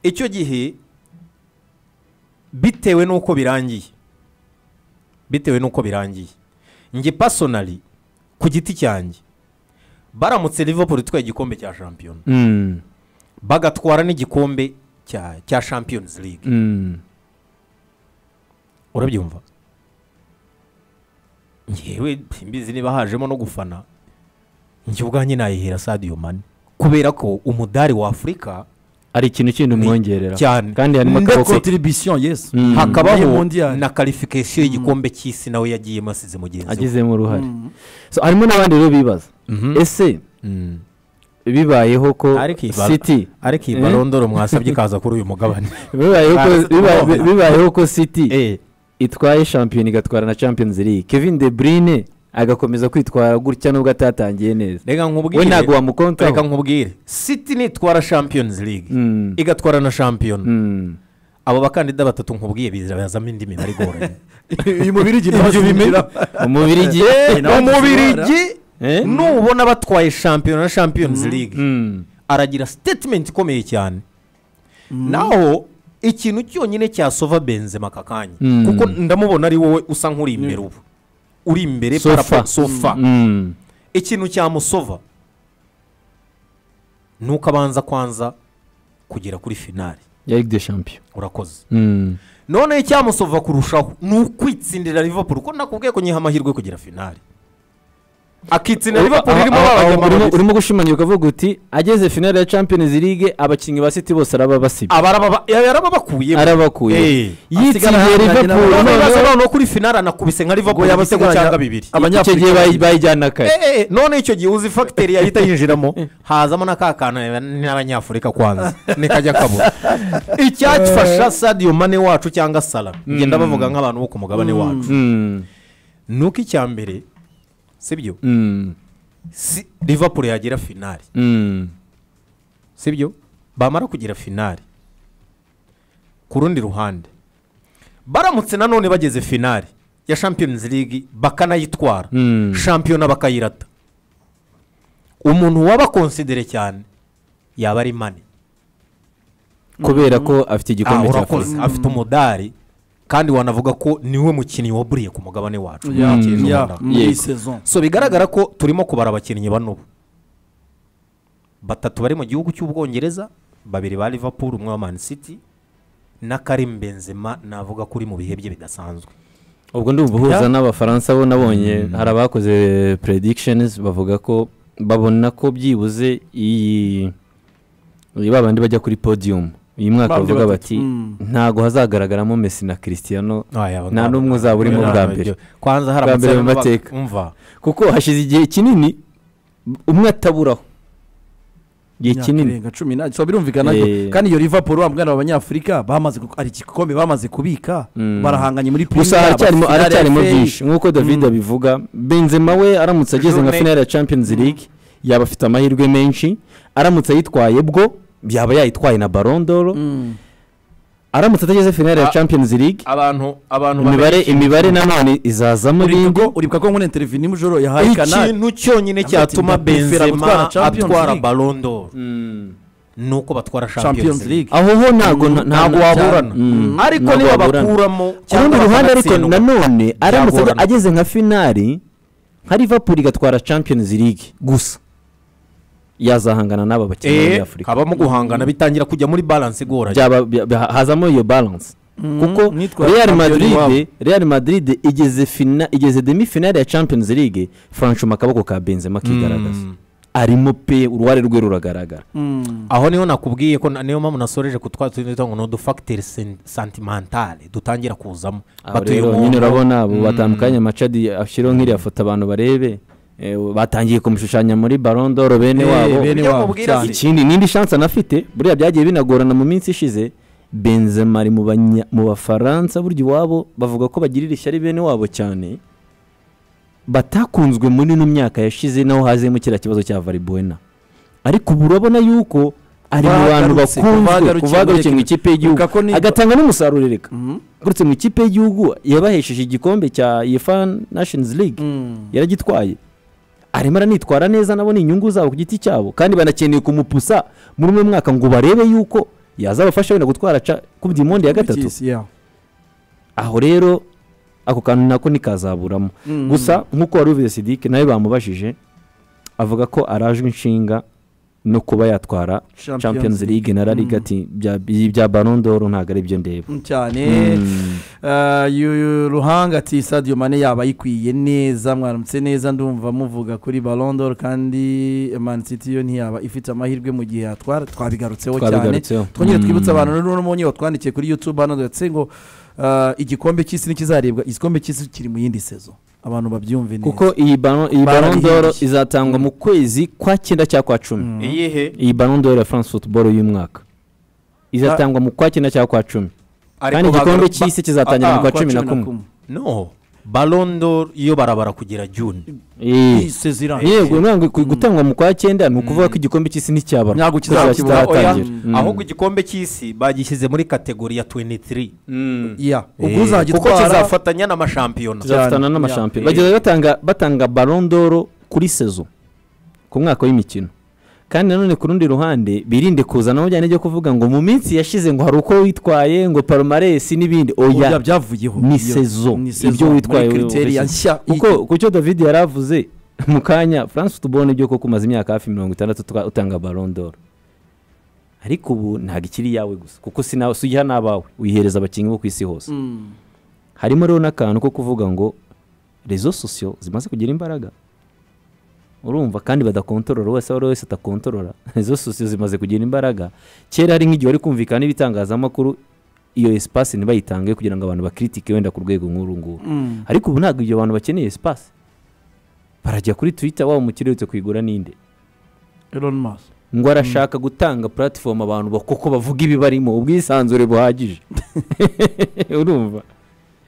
icyo gihe bitewe n'uko birangiye bitewe n'uko birangiye njye pasonari ku giti cyanjye baramutse Liverpool itwaye igikombe cya shampiyona bagatwara n'igikombe cya cya champions league urabyumva ngewe mbizi niba hajemo no gufana njye ubwanjye nayihera sadiyo mani kubera ko umudari wa afurika hari ikintu kindi umwongerera cyane kandi harimo akaboko kontiribisiyo yesi Mm. Nayo hakabaho mondial. na karifikasiyo y'igikombe cy'isi nawe yagiyemo asize mugenzi we agizemo uruhare So, harimo n'abandi rero bibaza ese Mm. bibayeho ko Ariko iyi baro- siti ariko iyi Eh? barondoro mwasabye ikaza kuri uyu mugabane bibayeho ko- Baze biba- tukumva. bibayeho ko siti Eh, itwaye shampiyona igatwara na champions league kevin de bruyne agakomeza kwitwara gutya nubwo atatangiye neza reka nkubwire we ntabwo wamukontaho reka nkubwire siti nitwara champions league Mm. igatwara na shampiyona Mm. abo bakandida batatu nkubwiye bizabazamo indi mibare igoranye uyu mubiri igihe umubirigi umubirigi Eh? nubona batwaye shampiyona na champions league Mm. aragira statement ikomeye cyane naho ikintu cyonyine cyasova benzema aka kanya Mm. kuko ndamubona ari wowe usa nk'uri imbere ubu uri imbere Sofa. parapa- sofa Mm. ikintu cyamusova ni uko abanza kwanza kugera kuri finari ya ligue de champion urakoze Mm. none icyamusova kurushaho ni ukwitsindira liverpool ko nakubwiye ko nyiha amahirwe kugira finari akitsindira liverpool irimo Aho- aho- aho babajyamo urimo- urimo gushimangira ukavuga uti ageze finale ya champions league abakinnyi ba city bose araba basibye abaraba yarababakuyemo arabakuye Eh. Asigara yitsiye ahanganye liverpool n'abandi. none noneho- ibibazo noneho kuri finari anakubise nka liverpool ibitego cyangwa bibiri icyo gihe bayi- bayijyana kare Eh, eh, none icyo gihe uzi fagiteri yahita yinjiramo hazamo na ka kantu n'abanyafurika kwanza nikajya kabura icyafasha sadiyo mane wacu cyangwa sara ngenda bavuga nk'abantu bo ku mugabane wacu Mm. ni uko icya mbere sibyo Mm. si liverpool yagira finari Mm. sibyo bamara kugira finari ku rundi ruhande baramutse nanone bageze finari ya champions league bakanayitwara Mm. shampiyona bakayirata umuntu wabakonsidere cyane yaba ari mani kubera ko afite igikombe cya urakoze afite umudari kandi wanavuga ko niwe mukinnyi waburiye ku mugabane wacu Muri iki ya Rwanda. muri Yego. sezo so bigaragara ko turimo kubara abakinnyi banubu batatu bari mu gihugu cy'ubwongereza babiri ba liverpool umwe wa man city na karim benzema navuga ko uri mu bihe bye bidasanzwe ubwo ndi ubuhuza n'abafaransa bo nabonye hari abakoze predictions bavuga ko babona ko byibuze iyi iyi ba bandi bajya kuri podium uyu mwaka Bandi bavuga batatu. bati Mm. ntago hazagaragaramo messi na cristiano Aya, nta bagabo. n'umwe uzaba urimo Oya, bwa ntabyo. mbere kwanza hari Bwa mbere mu amasezerano baba- mateka. umva kuko hashize igihe kinini umwe ataburaho igihe kinini irenga cumi n'abiri so birumvikana ko Eh. kandi iyo liverpool wa mwana abanyafurika bamaze ku- hari igikombe bamaze kubika barahanganye muri gusa Premier, haracyarimo finale ya haracyarimo FA. byinshi nk'uko david abivuga benzema we aramutse ageze nka Journey. finale ya champions league yaba afite amahirwe menshi aramutse ayitwaye bwo yaba yayitwaye na barondoro Mm. aramutse atageze finale ya Ah. champions league abantu abantu imibare imibare nanone izazamo uribuka ibindi ko- uribuka ko nk'umuntu interevini y'umujoro yahaye kanari ikintu cyonyine cyatuma Mbappe yifera benzema gutwara Champions atwara League. balondoro ni uko batwara champions champions league league aho ho ntago nta- ntago waburana Mm. ariko Ntago niba waburana. bakuramo ku rundi ruhande ariko bakanatsindwa, nanone aramutse Byagorana. ageze nka finali nka liverpool igatwara champions league gusa yazahangana n'aba bakinnyi bo eh, muri afurika habamo guhangana bitangira kujya muri balance igoranye byaba bya- bya- hazamo iyo balance kuko nitwa real champion iwabo. madrid real madrid igeze fina igeze demi finale ya champions league franchuma akaboko ka benzema kigaragaza arimo pe uruhare rwe ruragaragara Mm. aho niho nakubwiye ko na- niyo mpamvu nasoreje ku twa tundi ngo ni udufagiteri santimentale dutangira kuzamo aho batuye rero umuntu. nyine urabona abo batandukanye macadi ashyiraho nk'iriya foto abantu barebe eh, batangiye kumushushanya muri barondoro bene Eh, wabo bene Ujya wabo mubwira cyane si- ikindi n'indi shansi anafite buriya byagiye binagorana mu minsi ishize benzema ari mu banya- mu bafaransa burya iwabo bavuga ko bagirira ishyari bene wabo cyane batakunzwe muri ino myaka yashize naho hazemo kiriya kibazo cya varibuena ariko ubu urabona yuko ari mu bantu Bagarutse, bakunzwe bagarukiye kubagarukiye muri- mu ikipe y'igihugu Ibuka ko ni- agatanga n'umusaruro reka Mm. agarutse mu ikipe y'igihugu yabahesheje igikombe cya yefa nashinizi ligue Mm. yaragitwaye arimo aranitwara neza nabo ni inyungu zabo ku giti cyabo kandi banakeneye kumupusa muri uno mwaka ngo barebe yuko yazabafasha wenda gutwara ca ku dimonde ya gatatu aho rero ako kantu nako nikazaburamo gusa nk'uko wari ubizi sidike nawe bamubajije avuga ko arajwe inshinga no kuba yatwara Champions champions league na la liga ati "Bya- ibya barondoro ntabwo ari byo ndeba cyane Mm. Eh, yu- yu- ruhanga ati sadiyo mane yaba ayikwiye neza mwaramutse neza ndumva muvuga kuri balondoro kandi Man City yo ntiyaba ifite amahirwe mu gihe yatwara twabigarutseho cyane twabigarutseho twongere Mm. twibutse abantu rero uno munyo watwandikiye kuri yutube hano ndetse ngo eh, igikombe cy'isi ntikizarebwa igikombe cy'isi kiri mu yindi sezo abantu babyumve neza kuko iyi ballon- iyi Barabihindutse. barondoro izatangwa mu kwezi kwa cyenda cyangwa kwa cumi Mm. iyihe iyi barondoro ya france football y'uyu mwaka izatangwa mu kwa cyenda cyangwa kwa cumi kandi igikombe cy'isi kizatangira Ah, mu kwa Kwa cumi na kumwe no barondo iyo barabara kugera june Eh. Iyi sezo irangiye. yego ntabwo ku- gutangwa mu kwa cyenda ni ukuvuga ko igikombe cy'isi nticyabara Ntabwo Ko kiba kizakiba. kitaratangira. Oya. Mm. ahubwo igikombe cy'isi bagishyize muri kategori ya 23 Mm. Yeah. ubwo Eh, kuko uzagitwara kizafatanya n'amashampiyona Kiza- tuzafatana cyane. n'amashampiyona Yeah. bagenda batanga batanga barondoro kuri sezo ku mwaka w'imikino kandi nanone ku rundi ruhande birinde kuzana bijyanye n'ibyo kuvuga ngo mu minsi yashize ngo hari uko witwaye ngo parumaresi n'ibindi oya oya byavuyeho ni Iyo- sezo. ni Ibyo witwaye muri kriteriya wowe nshya kuko ku cyo david yari avuze mu kanya france tubona ibyo koko umaze imyaka hafi mirongo itandatu tuka- utanga barondoro ariko ubu ntabwo ikiri iyawe gusa kuko si nawe si uyiha n'abawe uyihereza abakinnyi bo ku isi hose Mm. harimo rero n'akantu ko kuvuga ngo rezo sosiyo zimaze kugira imbaraga urumva kandi badakontorora wese aho ari we wese atakontorora rezo sosiyo zimaze kugira imbaraga kera hari nk'igihe wari kumvikana n'ibitangazamakuru iyo esipasi ntibayitange kugira ngo abantu bakiritike wenda ku rwego nk'uru nguru Mm. ariko ubu ntabwo ibyo bantu bakeneye esipasi barajya kuri twita waba umukire uherutse kuyigura ninde Elon Musk. ngo arashaka gutanga puratifomu abantu ba- kuko bavuga ibibarimo ubwisanzure buhagije urumva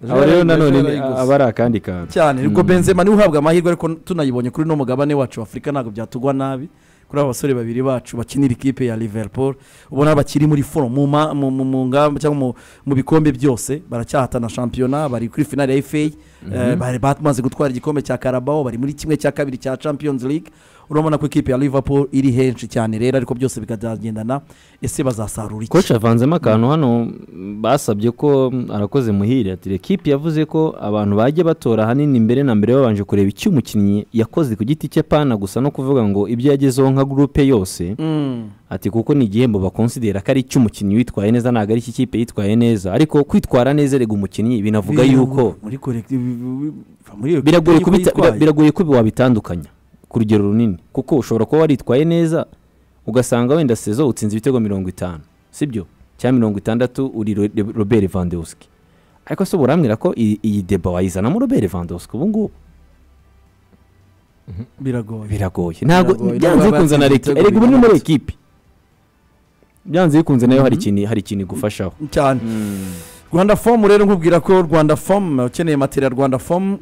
aba rero Ejo nanone ni- yarayiguze. aba ari akandi kantu cyane ubwo Mm. benzema niwe uhabwa amahirwe ariko tunayibonye kuri uno mugabane wacu wa afurika ntabwo byatugwa nabi kuri aba basore babiri bacu bakinira ikipe ya liverpool ubona bakiri muri foro mu ma- mu- mu- mu ngamba cyangwa mu- mu bikombe byose baracyahatana shampiyona bari kuri finale ya fa Eh, bari bamaze gutwara igikombe cya karabaho bari muri kimwe cya kabiri cya champions league urabona ko ikipe ya liverpool iri henshi cyane rero ariko byose bikazagendana ese bazasarura iki koci avanzemo akantu hano mm, basabye ko mm, arakoze muhire ati rekipe yavuze ko abantu bajya batora ahanini mbere na mbere babanje kureba icyo umukinnyi yakoze ku giti cye pana gusa no kuvuga ngo ibyo yagezeho nka gurupe yose Mm. ati kuko ni igihembo bakonsidera ko ari icyo umukinnyi witwaye neza ntabwo ari iki kipe yitwaye neza ariko kwitwara neza rega umukinnyi binavuga Biri yuko muri collective- muri iyo kipe biragoye yuko kubita- yitwaye. bira- biragoye ko wabitandukanya ku rugero runini kuko ushobora kuba waritwaye neza ugasanga wenda sezo utsinze ibitego mirongo itanu sibyo cyangwa mirongo itandatu uri Ro- Ro- robert vandewski ariko se burambwira ko iyi iyi deba wayizanamo robert vandewski ubu ngubu biragoye biragoye ntabwo Biragoye. byanze Nubwo bikunze na batsinze leta ibitego erega ubu ni muri bigana ekipi byanze bikunze nayo hari ikintu hari ikintu igufashaho cyane rwanda fomu rero nkubwira ko rwanda fomu ukeneye matera rwanda fomu